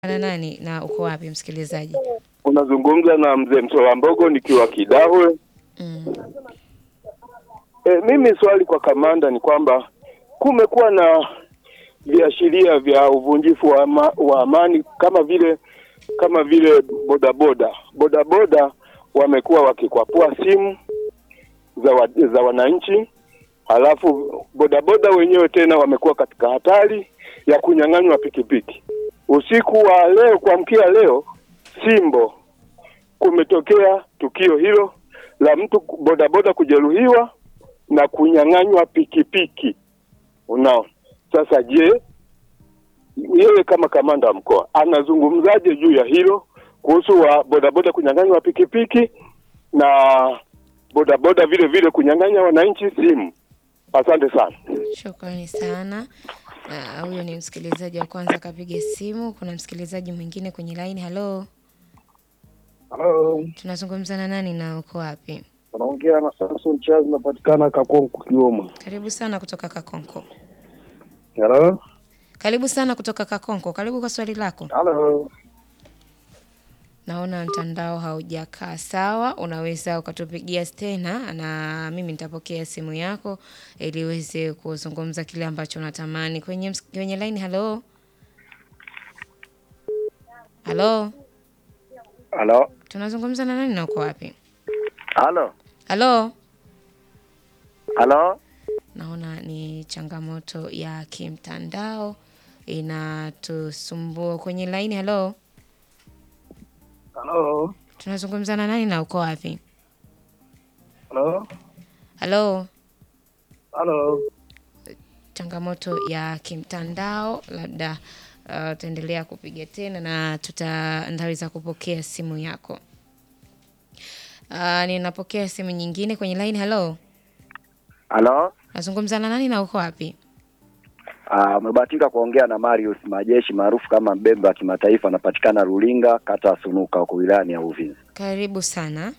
na nani na uko wapi msikilizaji? Unazungumza na mzee Msola Mbogo nikiwa Kidahwe. Mm. E, mimi swali kwa kamanda ni kwamba kumekuwa na viashiria vya uvunjifu wa, ama, wa amani kama vile kama vile bodaboda bodaboda wamekuwa wakikwapua simu za, wa, za wananchi, halafu bodaboda wenyewe tena wamekuwa katika hatari ya kunyang'anywa pikipiki. Usiku wa leo kuamkia leo Simbo kumetokea tukio hilo la mtu bodaboda kujeruhiwa na kunyang'anywa pikipiki. Unaona, sasa je, yeye kama kamanda wa mkoa anazungumzaje juu ya hilo kuhusu wa bodaboda kunyang'anywa pikipiki na bodaboda vile vile kunyang'anya wananchi simu? Asante sana. Shukrani sana. Ah, Huyo ni msikilizaji wa kwanza akapiga simu. Kuna msikilizaji mwingine kwenye line. Halo, Halo, tunazungumza na nani na uko wapi? unaongea na Samson Charles, napatikana Kakonko, Kigoma. Karibu sana kutoka Kakonko. Halo, Karibu sana kutoka Kakonko. Karibu kwa swali lako. halo, Naona mtandao haujakaa sawa, unaweza ukatupigia tena na mimi nitapokea simu yako ili uweze kuzungumza kile ambacho unatamani kwenye ms- kwenye line. Halo, halo, halo, tunazungumza na nani na uko wapi? halo, Halo, halo, naona ni changamoto ya kimtandao inatusumbua kwenye line. Halo, halo, tunazungumza na nani na uko wapi? halo, Halo. halo. changamoto ya kimtandao, labda uh, utaendelea kupiga tena na tuta nitaweza kupokea simu yako. Uh, ninapokea simu nyingine kwenye line. Hello, Halo, nazungumza na nani na uko wapi? Ah, umebahatika kuongea na Marius Majeshi maarufu kama Mbembe wa kimataifa, anapatikana Rulinga, kata ya Sunuka, huko wilayani ya Uvinza. Karibu sana.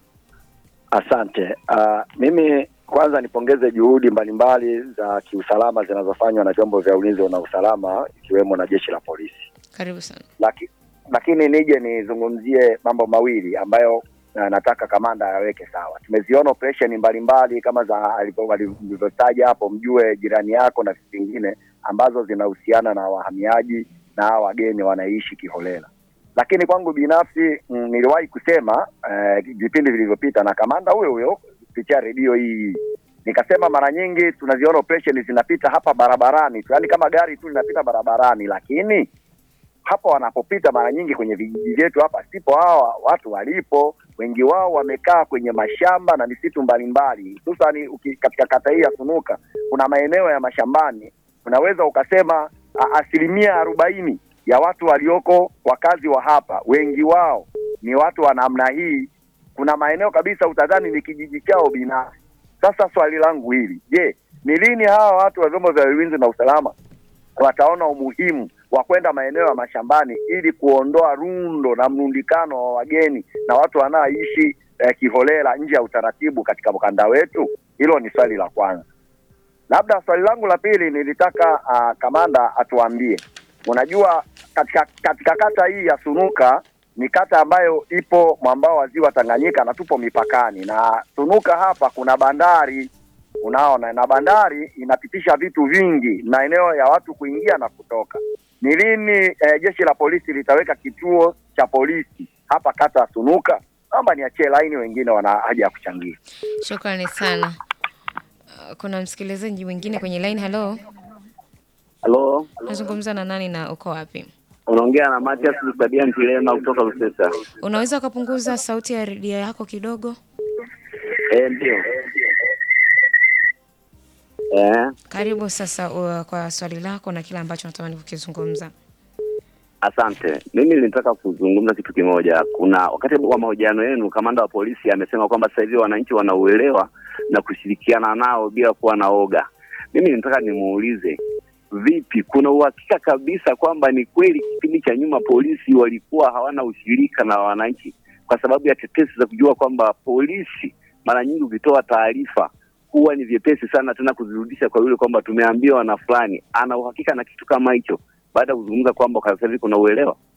Asante. Ah, mimi kwanza nipongeze juhudi mbalimbali za kiusalama zinazofanywa na vyombo vya ulinzi na usalama ikiwemo na jeshi la polisi. Karibu sana. Laki, lakini nije nizungumzie mambo mawili ambayo na nataka kamanda ayaweke sawa. Tumeziona operesheni mbalimbali kama za alivyo- walivyotaja hapo, mjue jirani yako na vitu vingine ambazo zinahusiana na wahamiaji na hawa wageni wanaishi kiholela. Lakini kwangu binafsi mm, niliwahi kusema eh, vipindi vilivyopita na kamanda huyo huyo kupitia redio hii nikasema mara nyingi tunaziona operesheni zinapita hapa barabarani tu, yaani kama gari tu linapita barabarani, lakini hapa wanapopita mara nyingi kwenye vijiji vyetu hapa sipo hawa watu walipo. Wengi wao wamekaa kwenye mashamba na misitu mbalimbali, hususani uki- katika kata hii ya Sunuka kuna maeneo ya mashambani, unaweza ukasema a, asilimia arobaini ya watu walioko wakazi wa hapa, wengi wao ni watu wa namna hii. Kuna maeneo kabisa utadhani ni kijiji chao binafsi. Sasa swali langu hili, je, ni lini hawa watu wa vyombo vya ulinzi na usalama wataona umuhimu wa kwenda maeneo ya mashambani ili kuondoa rundo na mrundikano wa wageni na watu wanaoishi eh, kiholela nje ya utaratibu katika ukanda wetu? Hilo ni swali la kwanza. Labda swali langu la pili nilitaka uh, kamanda atuambie, unajua katika, katika kata hii ya Sunuka ni kata ambayo ipo mwambao wa ziwa Tanganyika na tupo mipakani na Sunuka hapa kuna bandari unaona, na bandari inapitisha vitu vingi, maeneo ya watu kuingia na kutoka. Ni lini eh, jeshi la polisi litaweka kituo cha polisi hapa kata ya Sunuka? Naomba niachie laini, wengine wana haja ya kuchangia. Shukrani sana. Uh, kuna msikilizaji mwingine kwenye line. Hello, Halo, nazungumza na nani na uko wapi? unaongea na Matias Lusabian Tilema kutoka Lusesa. Unaweza ukapunguza sauti ya redio yako kidogo? Eh, ndio. Eh, Karibu sasa uh, kwa swali lako na kile ambacho natamani kukizungumza. asante. Mimi nilitaka kuzungumza kitu kimoja. Kuna wakati wa mahojiano yenu, kamanda wa polisi amesema kwamba sasa hivi wananchi wanauelewa na kushirikiana nao bila kuwa na oga. Mimi nitaka nimuulize vipi, kuna uhakika kabisa kwamba ni kweli kipindi cha nyuma polisi walikuwa hawana ushirika na wananchi, kwa sababu ya tetesi za kujua kwamba polisi mara nyingi ukitoa taarifa huwa ni vyepesi sana tena kuzirudisha kwa yule kwamba tumeambiwa na fulani ana uhakika na kitu kama hicho baada ya kuzungumza kwamba kwa sasa hivi kuna uelewa